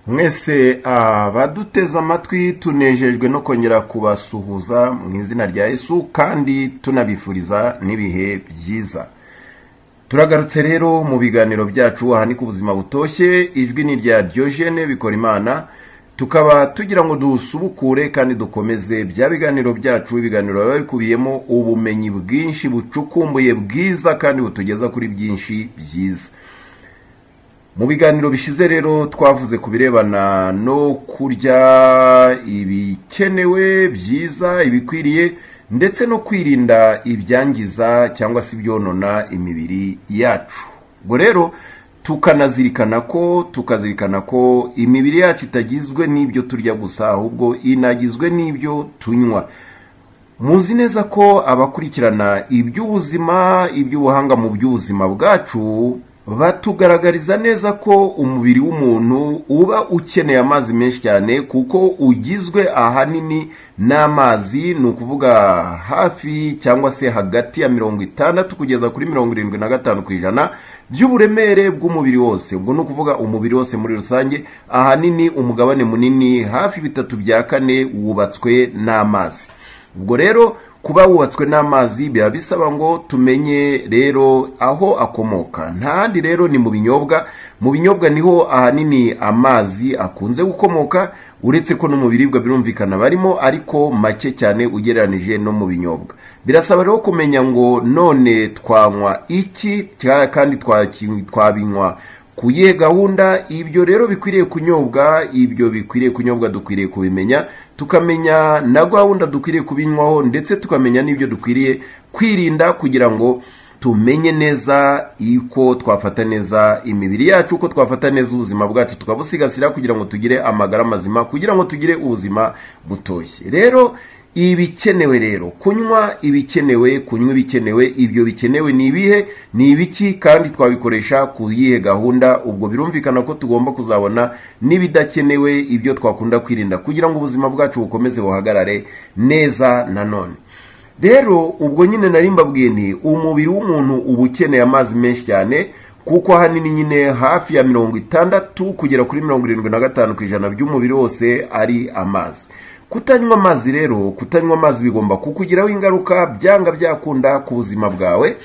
mwese abaduteze amatwi tunejejwe no kongera kubasuhuza mu izina rya Yesu kandi tunabifuriza n'ibihe byiza turagarutse rero mu biganiro byacu aha ni ku buzima butoshye ijwi ni rya Diogene bikora imana tukaba tugira ngo dusubukure kandi dukomeze bya biganiro byacu ibiganiro biba bikubiyemo ubumenyi bwinshi bucukumbuye bwiza kandi butugeza kuri byinshi byiza mu biganiro bishize rero twavuze ku birebana no kurya ibikenewe byiza ibikwiriye ndetse no kwirinda ibyangiza cyangwa se ibyonona imibiri yacu ubwo rero tukanazirikana ko tukazirikana ko imibiri yacu itagizwe n'ibyo turya gusa ahubwo inagizwe n'ibyo tunywa muzi neza ko abakurikirana iby'ubuzima iby'ubuhanga mu by'ubuzima bwacu batugaragariza neza ko umubiri w'umuntu uba ukeneye amazi menshi cyane kuko ugizwe ahanini n'amazi ni ukuvuga hafi cyangwa se hagati ya mirongo itandatu kugeza kuri mirongo irindwi na gatanu ku ijana by'uburemere bw'umubiri wose ubwo ni ukuvuga umubiri wose muri rusange ahanini umugabane munini hafi bitatu bya kane wubatswe n'amazi ubwo rero kuba wubatswe n'amazi biba bisaba ngo tumenye rero aho akomoka ntahandi rero ni mu binyobwa mu binyobwa niho ahanini amazi akunze gukomoka uretse ko no mu biribwa birumvikana barimo ariko make cyane ugereranije no mu binyobwa birasaba rero kumenya ngo none twanywa iki kandi twabinywa ku iyihe gahunda ibyo rero bikwiriye kunyobwa ibyo bikwiriye kunyobwa dukwiriye kubimenya tukamenya na gahunda dukwiriye kubinywaho ndetse tukamenya n'ibyo dukwiriye kwirinda kugira ngo tumenye neza uko twafata neza imibiri yacu uko twafata neza ubuzima bwacu tukabusigasira kugira ngo tugire amagara mazima kugira ngo tugire ubuzima butoshye rero ibikenewe rero kunywa ibikenewe kunywa ibikenewe ibyo bikenewe ni ibihe ni ibiki kandi twabikoresha ku yihe gahunda ubwo birumvikana ko tugomba kuzabona n'ibidakenewe ibyo twakunda kwirinda kugira ngo ubuzima bwacu bukomeze buhagarare neza nanone rero ubwo nyine nari mbabwiye ni umubiri w'umuntu uba ukeneye amazi menshi cyane kuko ahanini nyine hafi ya mirongo itandatu kugera kuri mirongo irindwi na gatanu ku ijana by'umubiri wose ari amazi kutanywa amazi rero kutanywa amazi bigomba kukugiraho ingaruka byanga byakunda ku buzima bwawe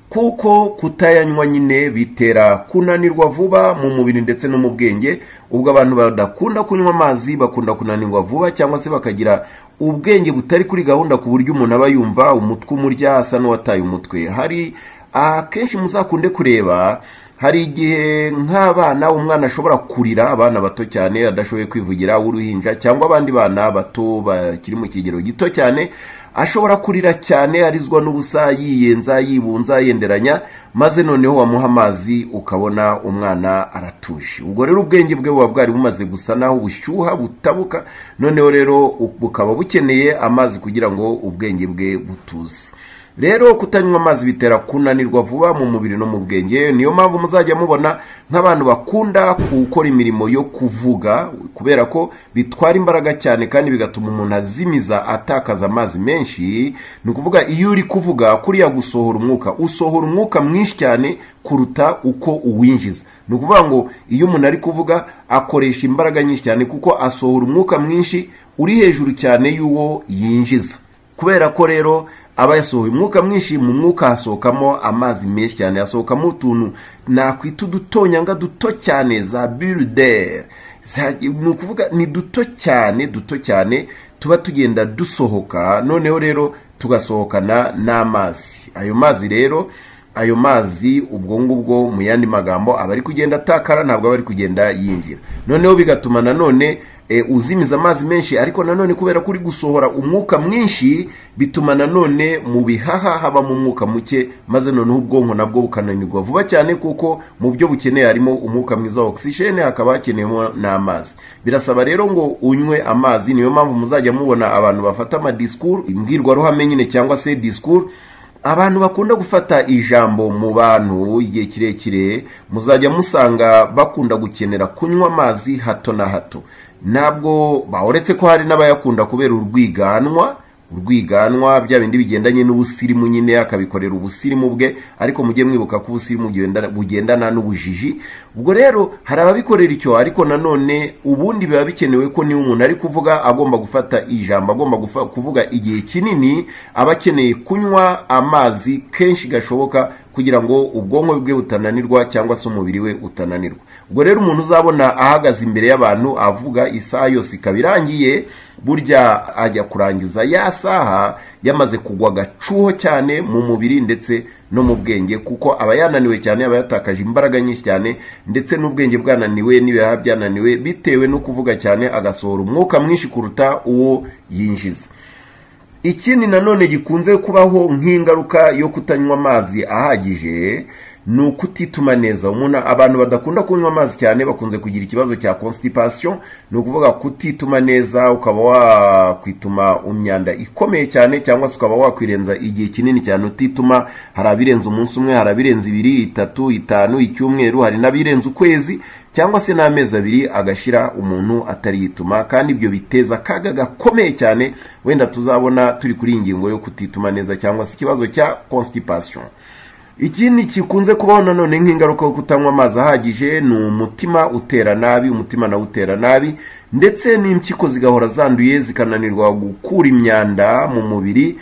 kuko kutayanywa nyine bitera kunanirwa vuba mu mubiri ndetse no mu bwenge ubwo abantu badakunda kunywa amazi bakunda kunanirwa vuba cyangwa se bakagira ubwenge butari kuri gahunda ku buryo umuntu aba yumva umutwe umurya asa n'uwataye umutwe hari akenshi muzakunde kureba hari igihe nk'abana umwana ashobora kurira abana bato cyane adashoboye kwivugira w'uruhinja cyangwa abandi bana bato bakiri mu kigero gito cyane ashobora kurira cyane arizwa n'ubusa yiyenza yibunza yenderanya maze noneho wamuha amazi ukabona umwana aratuje ubwo rero ubwenge bwe buba bwari bumaze gusa naho ubushyuha butabuka noneho rero bukaba bukeneye amazi kugira ngo ubwenge bwe butuze rero kutanywa amazi bitera kunanirwa vuba mu mubiri no mu bwenge niyo mpamvu muzajya mubona nk'abantu bakunda gukora imirimo yo kuvuga kubera ko bitwara imbaraga cyane kandi bigatuma umuntu azimiza atakaza amazi menshi ni ukuvuga iyo uri kuvuga kuriya gusohora umwuka usohora umwuka mwinshi cyane kuruta uko uwinjiza ni ukuvuga ngo iyo umuntu ari kuvuga akoresha imbaraga nyinshi cyane kuko asohora umwuka mwinshi uri hejuru cyane y'uwo yinjiza kubera ko rero aba yasohoye umwuka mwinshi mu mwuka hasohokamo amazi menshi cyane hasohokamo utuntu nakwita udutonyanga duto cyane za biruderi ni ukuvuga ni duto cyane duto cyane tuba tugenda dusohoka noneho rero tugasohokana n'amazi ayo mazi rero ayo mazi ubwo ngubwo mu yandi magambo aba ari kugenda atakara ntabwo aba ari kugenda yinjira noneho bigatuma nanone uzimiza amazi menshi ariko nanone kubera ko uri gusohora umwuka mwinshi bituma nanone mu bihaha habamo umwuka muke maze noneho ubwonko nabwo bukananirwa vuba cyane kuko mu byo bukeneye harimo umwuka mwiza wa ogisijene hakaba hakeneyemo n'amazi birasaba rero ngo unywe amazi niyo mpamvu muzajya mubona abantu bafata amadisikuru imbwirwaruhame nyine cyangwa se disikuru abantu bakunda gufata ijambo mu bantu igihe kirekire muzajya musanga bakunda gukenera kunywa amazi hato na hato ntabwo uretse ko hari n'abayakunda kubera urwiganwa urwiganwa bya bindi bigendanye n'ubusirimu nyine akabikorera ubusirimu bwe ariko mujye mwibuka ko ubusirimu bugenda- bugendana n'ubujiji ubwo rero hari ababikorera icyo ariko nanone ubundi biba bikenewe ko niba umuntu ari kuvuga agomba gufata ijambo agomba gufa- kuvuga igihe kinini aba akeneye kunywa amazi kenshi gashoboka kugira ngo ubwonko bwe butananirwa cyangwa se umubiri we utananirwa ubwo rero umuntu uzabona ahagaze imbere y'abantu avuga isaha yose ikaba irangiye burya ajya kurangiza ya saha yamaze kugwa agacuho cyane mu mubiri ndetse no mu bwenge kuko aba yananiwe cyane aba yatakaje imbaraga nyinshi cyane ndetse n'ubwenge bwananiwe n'ibihaha byananiwe bitewe no kuvuga cyane agasohora umwuka mwinshi kuruta uwo yinjiza ikindi nanone gikunze kubaho nk'ingaruka yo kutanywa amazi ahagije ni ukutituma neza umuntu abantu badakunda kunywa amazi cyane bakunze kugira ikibazo cya constipation ni ukuvuga kutituma neza ukaba wakwituma imyanda ikomeye cyane cyangwa se ukaba wakwirenza igihe kinini cyane utituma hari abirenza umunsi umwe hari abirenza ibiri itatu itanu icyumweru hari n'abirenza ukwezi cyangwa se n'amezi abiri agashira umuntu atari yituma kandi ibyo biteza akaga gakomeye cyane wenda tuzabona turi kuri iyi ngingo yo kutituma neza cyangwa se ikibazo cya constipation ikindi kikunze kubaho nanone nk'ingaruka yo kutanywa amazi ahagije ni umutima utera nabi umutima nawe utera nabi ndetse n'impyiko zigahora zanduye zikananirwa gukura imyanda mu mubiri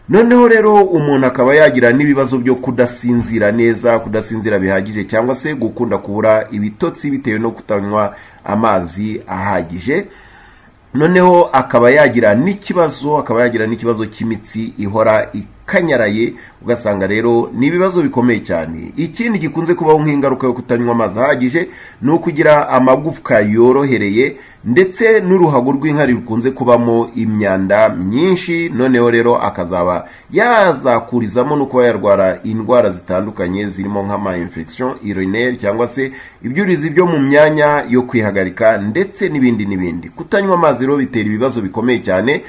noneho rero umuntu akaba yagira n'ibibazo byo kudasinzira neza kudasinzira bihagije cyangwa se gukunda kubura ibitotsi bitewe no kutanywa amazi ahagije noneho akaba yagira n'ikibazo akaba yagira n'ikibazo cy'imitsi ihora ikanyaraye ugasanga rero ni ibibazo bikomeye cyane ikindi gikunze kubaho nk'ingaruka yo kutanywa amazi ahagije ni ukugira amagufwa yorohereye ndetse n'uruhago rw'inkari rukunze kubamo imyanda myinshi noneho rero akazaba yazakurizamo no kuba yarwara indwara zitandukanye zirimo nk'ama infection urinaire cyangwa se ibyurizi byo mu myanya yo kwihagarika ndetse n'ibindi n'ibindi kutanywa amazi rero bitera ibibazo bikomeye cyane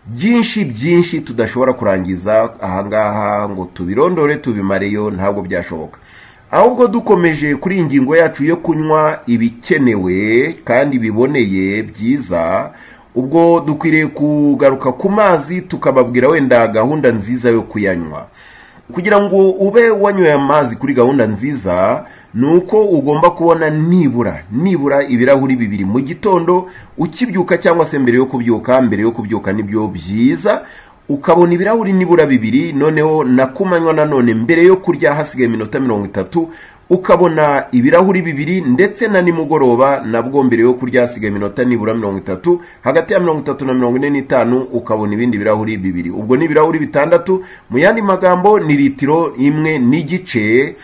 byinshi byinshi tudashobora kurangiza ahangaha ngo tubirondore tubimareyo ntabwo byashoboka ahubwo dukomeje kuri iyi ngingo yacu yo kunywa ibikenewe kandi biboneye byiza ubwo dukwiriye kugaruka ku mazi tukababwira wenda gahunda nziza yo kuyanywa kugira ngo ube wanyweye amazi kuri gahunda nziza ni uko ugomba kubona nibura nibura ibirahuri bibiri mu gitondo ukibyuka cyangwa se mbere yo kubyuka mbere yo kubyuka nibyo byiza ukabona ibirahuri nibura bibiri noneho na kumanywa nanone mbere yo kurya hasigaye iminota mirongo itatu ukabona ibirahuri bibiri ndetse na nimugoroba nabwo mbere yo kurya hasigaye iminota nibura mirongo itatu hagati ya mirongo itatu na mirongo ine n'itanu ukabona ibindi birahuri bibiri ubwo ni ibirahuri bitandatu mu yandi magambo ni litiro imwe n'igice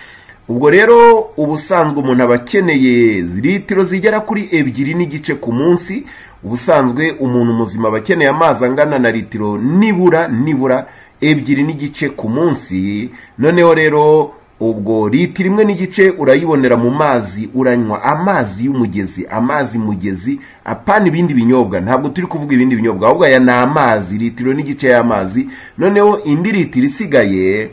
ubwo rero ubusanzwe umuntu aba akeneye litiro zigera kuri ebyiri n'igice ku munsi ubusanzwe umuntu muzima aba akeneye amazi angana na litiro nibura nibura ebyiri n'igice ku munsi noneho rero ubwo litiro imwe n'igice urayibonera mu mazi uranywa amazi y'umugezi amazi mugezi apana ibindi binyobwa ntabwo turi kuvuga ibindi binyobwa ahubwo aya ni amazi litiro n'igice y'amazi noneho indi litiro isigaye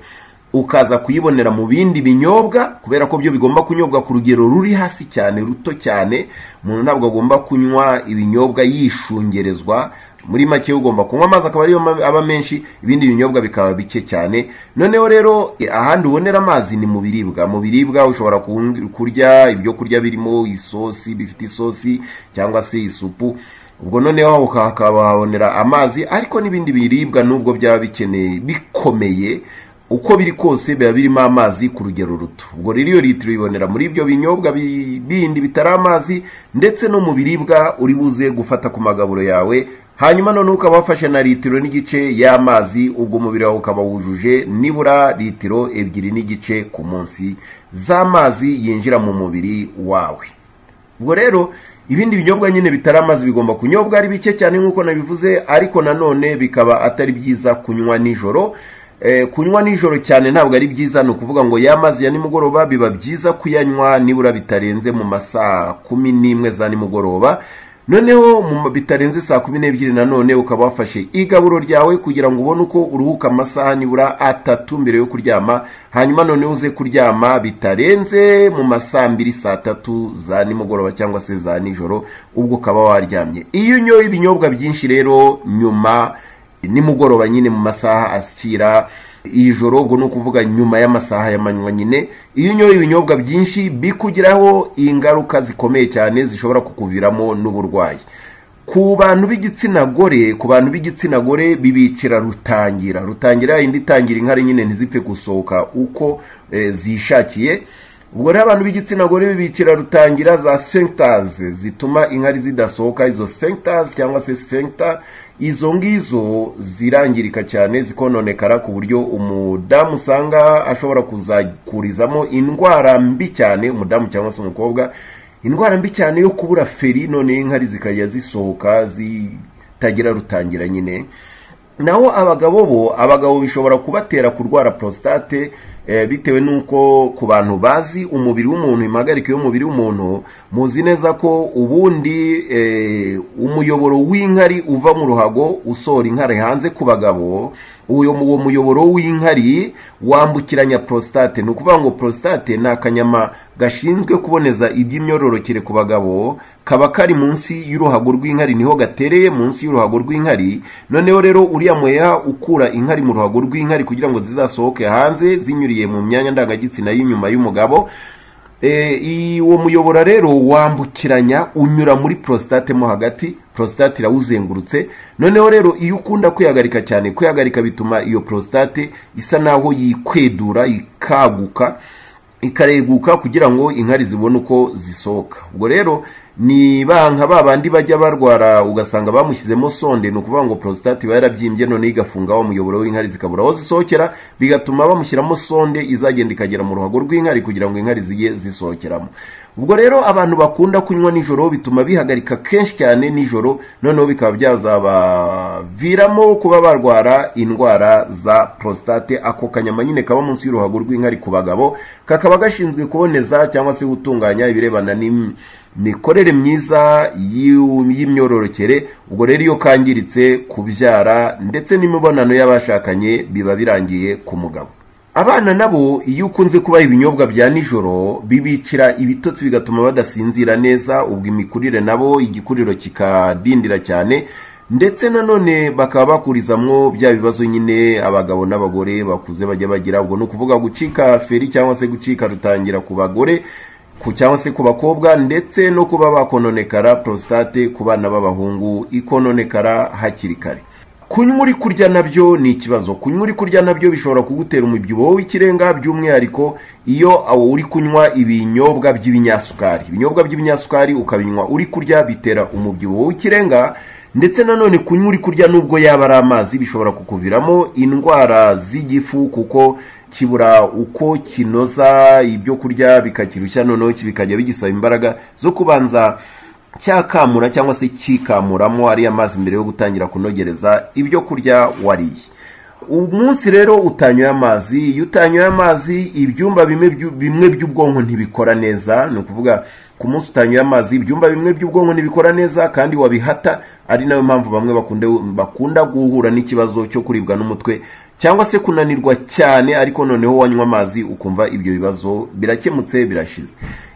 ukaza kuyibonera mu bindi binyobwa kubera ko byo bigomba kunyobwa ku rugero ruri hasi cyane ruto cyane umuntu ntabwo agomba kunywa ibinyobwa yishungerezwa muri make ugomba kunywa amazi akaba ariyo ma- aba menshi ibindi binyobwa bikaba bike cyane noneho rero eh, ahandi ubonera amazi ni mu biribwa mu biribwa ushobora kun- kurya ibyo kurya birimo isosi bifite isosi cyangwa se isupu ubwo noneho ukahabonera amazi ariko n'ibindi biribwa nubwo byaba bikeneye bikomeye uko biri kose biba birimo amazi ku rugero ruto ubwo rero iyo litiro uyibonera muri ibyo binyobwa bi- bindi bitari amazi ndetse no mu biribwa uri buze gufata ku magaburo yawe hanyuma none ukaba wafashe na litiro n'igice y'amazi ubwo umubiri wawe ukaba wujuje nibura litiro ebyiri n'igice ku munsi z'amazi yinjira mu mubiri wawe ubwo rero ibindi binyobwa nyine bitari amazi bigomba kunyobwa ari bike cyane nk'uko nabivuze ariko nanone bikaba atari byiza kunywa nijoro Eh, kunywa nijoro cyane ntabwo ari byiza ni ukuvuga ngo ya mazi ya nimugoroba biba byiza kuyanywa nibura bitarenze mu masaa kumi n'imwe za nimugoroba noneho mu ma- bitarenze saa kumi n'ebyiri nanone ukaba wafashe igaburo ryawe kugira ngo ubone uko uruhuka amasaha nibura atatu mbere yo kuryama hanyuma noneho uze kuryama bitarenze mu masaa mbiri saa tatu za nimugoroba cyangwa se za nijoro ubwo ukaba waryamye iyo unyoye ibinyobwa byinshi rero nyuma nimugoroba nyine mu masaha ashyira ijoro ubwo ni ukuvuga nyuma y'amasaha y'amanywa nyine iyo unyoye ibinyobwa byinshi bikugiraho ingaruka zikomeye cyane zishobora kukuviramo n'uburwayi ku bantu b'igitsina gore ku bantu b'igitsina gore bibicira rutangira rutangira indi itangira inkari nyine ntizipfe gusohoka uko eh, zishakiye ubwo rero abantu b'igitsina gore bibicira rutangira za sphincters zituma inkari zidasohoka izo sphincters cyangwa se sphincter izo ngizo zirangirika cyane zikononekara ku buryo umudamu usanga ashobora kuzakurizamo indwara mbi cyane umudamu cyangwa se umukobwa indwara mbi cyane yo kubura feri none inkari zikajya zisohoka zitagira rutangira nyine naho abagabo bo abagabo bishobora kubatera kurwara prostate eh, bitewe n'uko ku bantu bazi umubiri w'umuntu impagarike y'umubiri w'umuntu muzi neza ko ubundi eh, umuyoboro w'inkari uva mu ruhago usohora inkari hanze ku bagabo uwo uwo muyoboro w'inkari wambukiranya prostate ni ukuvuga ngo prostate ni akanyama gashinzwe kuboneza iby'imyororokere ku bagabo kaba kari munsi y'uruhago rw'inkari niho gatereye munsi y'uruhago rw'inkari noneho rero uriya muheha ukura inkari mu ruhago rw'inkari kugira ngo zizasohoke hanze zinyuriye mu myanya ndangagitsina y'inyuma y'umugabo uwo muyobora rero wambukiranya unyura muri prostate mo hagati prostate irawuzengurutse noneho rero iyo ukunda kwihagarika cyane kwihagarika bituma iyo prostate isa naho yikwedura ikaguka ikareguka kugira ngo inkari zibone uko zisohoka ubwo rero ni banka ba bandi bajya barwara ugasanga bamushyizemo sonde ni ukuvuga ngo prostate iba yarabyimbye noneho igafunga wa muyoboro w'inkari zikabura aho zisohokera bigatuma bamushyiramo sonde izagenda ikagera mu ruhago rw'inkari kugira ngo inkari zijye zisohokeramo ubwo rero abantu bakunda kunywa nijoro bituma bihagarika kenshi cyane nijoro noneho bikaba byazabaviramo kuba barwara indwara za prostate ako kanyama nyine kaba munsi y'uruhago rw'inkari ku bagabo kakaba gashinzwe kuboneza cyangwa se gutunganya ibirebana n'imikorere myiza y'imyororokere ubwo rero iyo kangiritse kubyara ndetse n'imibonano y'abashakanye biba birangiye ku mugabo abana nabo iyo ukunze kubaha ibinyobwa bya nijoro bibicira ibitotsi bigatuma badasinzira neza ubwo imikurire nabo igikuriro kikadindira cyane ndetse nanone bakaba bakurizamwo bya bibazo nyine abagabo n'abagore bakuze bajya bagira ubwo ni ukuvuga gucika feri cyangwa se gucika rutangira ku bagore cyangwa se ku bakobwa ndetse no kuba bakononekara prostate ku bana b'abahungu ikononekara hakiri kare kunywa uri kurya nabyo ni ikibazo kunywa uri kurya nabyo bishobora kugutera umubyibuho w'ikirenga by'umwihariko iyo uri kunywa ibinyobwa by'ibinyasukari ibinyobwa by'ibinyasukari ukabinywa uri kurya bitera umubyibuho w'ikirenga ndetse nanone kunywa uri kurya nubwo yaba ari amazi bishobora kukuviramo indwara z'igifu kuko kibura uko kinoza ibyo kurya bikakirushya noneho bikajya bigisaba imbaraga zo kubanza cyakamura cyangwa se kikamuramo ariya mazi mbere yo gutangira kunogereza ibyo kurya wariye umunsi rero utanyoye amazi iyo utanyoye amazi ibyumba bimwe by'ubwonko ntibikora neza ni ukuvuga ku munsi utanyoye amazi ibyumba bimwe by'ubwonko ntibikora neza kandi wabihata ari nayo mpamvu bamwe bakunda guhura n'ikibazo cyo kuribwa n'umutwe cyangwa se kunanirwa cyane ariko noneho wanywa amazi ukumva ibyo bibazo birakemutse birashize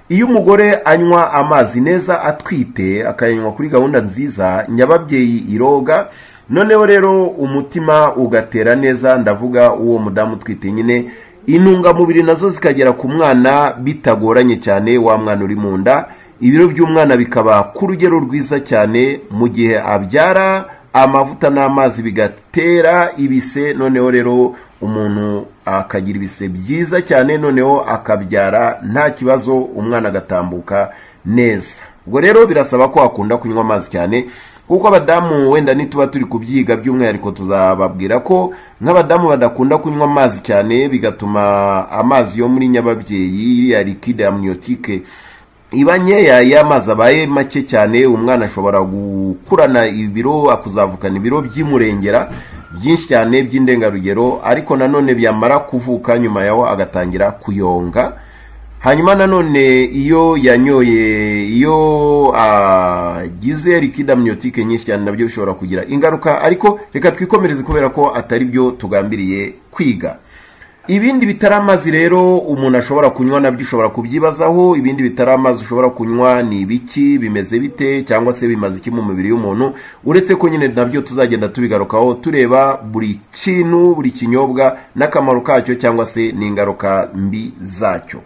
iyo umugore anywa amazi neza atwite akayanywa kuri gahunda nziza nyababyeyi iroga noneho rero umutima ugatera neza ndavuga uwo mudamu utwite nyine intungamubiri nazo zikagera ku mwana bitagoranye cyane wa mwana uri mu nda ibiro by'umwana bikaba ku rugero rwiza cyane mu gihe abyara amavuta n'amazi bigatera ibise noneho rero umuntu akagira ibise byiza cyane noneho akabyara nta kibazo umwana agatambuka neza ubwo rero birasaba ko wakunda kunywa amazi cyane kuko abadamu wenda nituba turi kubyiga by'umwihariko tuzababwira ko nk'abadamu badakunda kunywa amazi cyane bigatuma amazi yo muri nyababyeyi iriya likide amniyotike iba nkeya iyo amazi abaye make cyane umwana ashobora gukurana ibiro akuzavukana ibiro by'imurengera byinshi cyane by'indengarugero ariko nanone byamara kuvuka nyuma yaho agatangira kuyonga hanyuma nanone iyo yanyoye iyo agize likida myotike nyinshi cyane nabyo bishobora kugira ingaruka ariko reka twikomereze kubera ko atari byo tugambiriye kwiga ibindi bitari amazi rero umuntu ashobora kunywa nabyo ushobora kubyibazaho ibindi bitari amazi ushobora kunywa ni ibiki bimeze bite cyangwa se bimaze iki mu mubiri w'umuntu uretse ko nyine nabyo tuzagenda tubigarukaho tureba buri kintu buri kinyobwa n'akamaro kacyo cyangwa se n'ingaruka mbi zacyo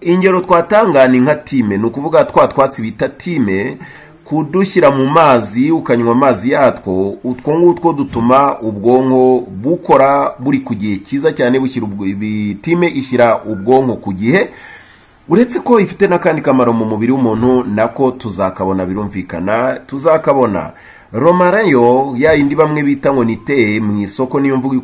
ingero twatanga ni nka time ni ukuvuga twa twatsi bita time kudushyira mu mazi ukanywa amazi yatwo utwo ngutwo dutuma ubwonko bukora buri ku gihe cyiza cyane bushyira time ishyira ubwonko ku gihe uretse ko ifite n'akandi kamaro mu mubiri w'umuntu nako tuzakabona birumvikana tuzakabona romarayo ya yindi bamwe bita ngo ni te mu isoko niyo mvugo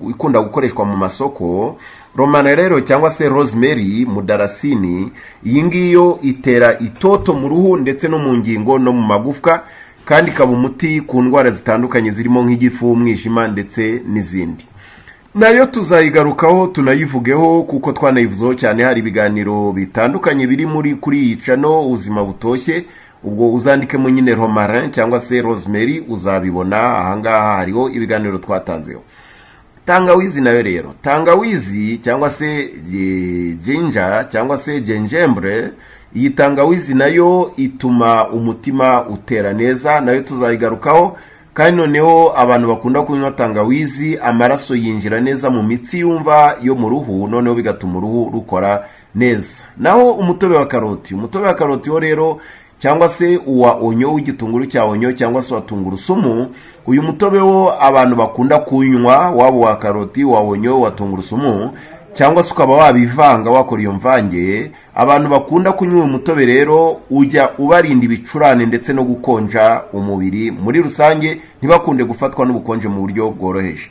ikunda gukoreshwa mu masoko romana rero cyangwa se rosemary mudarasini iyi ngiyo itera itoto mu ruhu ndetse no mu ngingo no mu magufwa kandi ikaba umuti ku ndwara zitandukanye zirimo nk'igifu umwijima ndetse n'izindi nayo tuzayigarukaho tunayivugeho kuko twanayivuzeho cyane hari ibiganiro bitandukanye biri muri kuri iyi cano ubuzima butoshye ubwo uzandikemo nyine romarin cyangwa se rosemary uzabibona ahangaha hariho ibiganiro twatanzeho tangawizi nayo rero tangawizi cyangwa se jinja cyangwa se jenjembre iyi tangawizi nayo ituma umutima utera neza nayo tuzayigarukaho kandi noneho abantu bakunda kunywa tangawizi amaraso yinjira neza mu mitsi yumva yo mu ruhu noneho bigatuma uruhu rukora neza naho umutobe wa karoti umutobe wa karoti wo rero cyangwa se uwa onyo w'igitunguru cya onyo cyangwa se uwa tungurusumu uyu mutobe wo abantu bakunda kunywa waba uwa karoti uwa onyo uwa tungurusumu cyangwa se ukaba wabivanga wakora iyo mvange abantu bakunda kunywa uyu mutobe rero ujya ubarinda ibicurane ndetse no gukonja umubiri muri rusange ntibakunde gufatwa n'ubukonje mu buryo bworoheje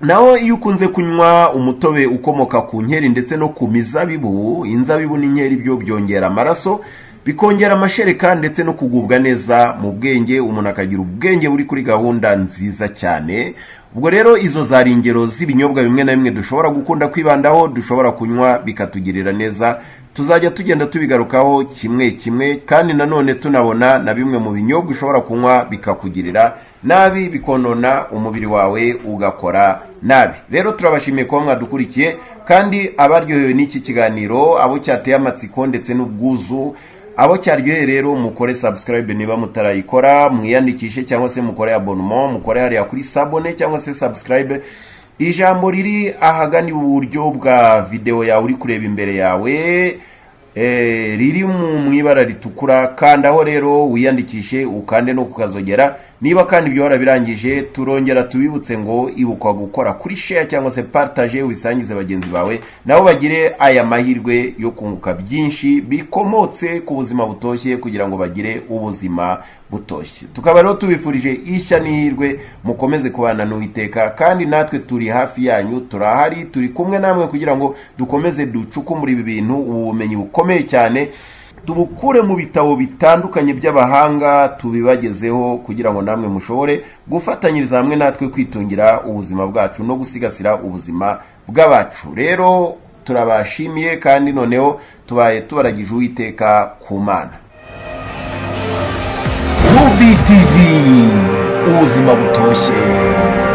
naho iyo ukunze kunywa umutobe ukomoka ku nkeri ndetse no ku mizabibu inzabibu n'inkeri byo byongera amaraso bikongera amashereka ndetse no kugubwa neza mu bwenge umuntu akagira ubwenge buri kuri gahunda nziza cyane ubwo rero izo zari ingero z'ibinyobwa bimwe na bimwe dushobora gukunda kwibandaho dushobora kunywa bikatugirira neza tuzajya tugenda tubigarukaho kimwe kimwe kandi nanone tunabona na bimwe mu binyobwa ushobora kunywa bikakugirira nabi bikonona umubiri wawe ugakora nabi rero turabashimiye kuba mwadukurikiye kandi abaryohewe n'iki kiganiro abo cyateye amatsiko ndetse n'ubwuzu abo cyaryoheye rero mukore subscribe niba mutarayikora mwiyandikishe cyangwa se mukore abonnement mukore hariya kuri sabone cyangwa se subscribe ijambo riri ahagana iburyo bwa videwo yawe uri kureba imbere yawe e, riri mu ibara ritukura kandaho rero wiyandikishe ukande no kukazogera niba kandi ibyo warabirangije turongera tubibutse ngo ibukwa gukora kuri share cyangwa se partage ubisangize bagenzi bawe nabo bagire aya mahirwe yo kunguka byinshi bikomotse ku buzima butoshye kugira ngo bagire ubuzima butoshye tukaba rero tubifurije ishya n'ihirwe mukomeze kubana n'uwiteka kandi natwe turi hafi yanyu turahari turi kumwe namwe kugira ngo dukomeze ducukumbure ibi bintu ubu bumenyi bukomeye cyane tubukure mu bitabo bitandukanye by'abahanga tubibagezeho kugira ngo namwe mushobore gufatanyiriza hamwe natwe kwitungira ubuzima bwacu no gusigasira ubuzima bw'abacu rero turabashimiye kandi noneho tubaye tubaragije uwiteka ku mana rubitivi ubuzima butoshye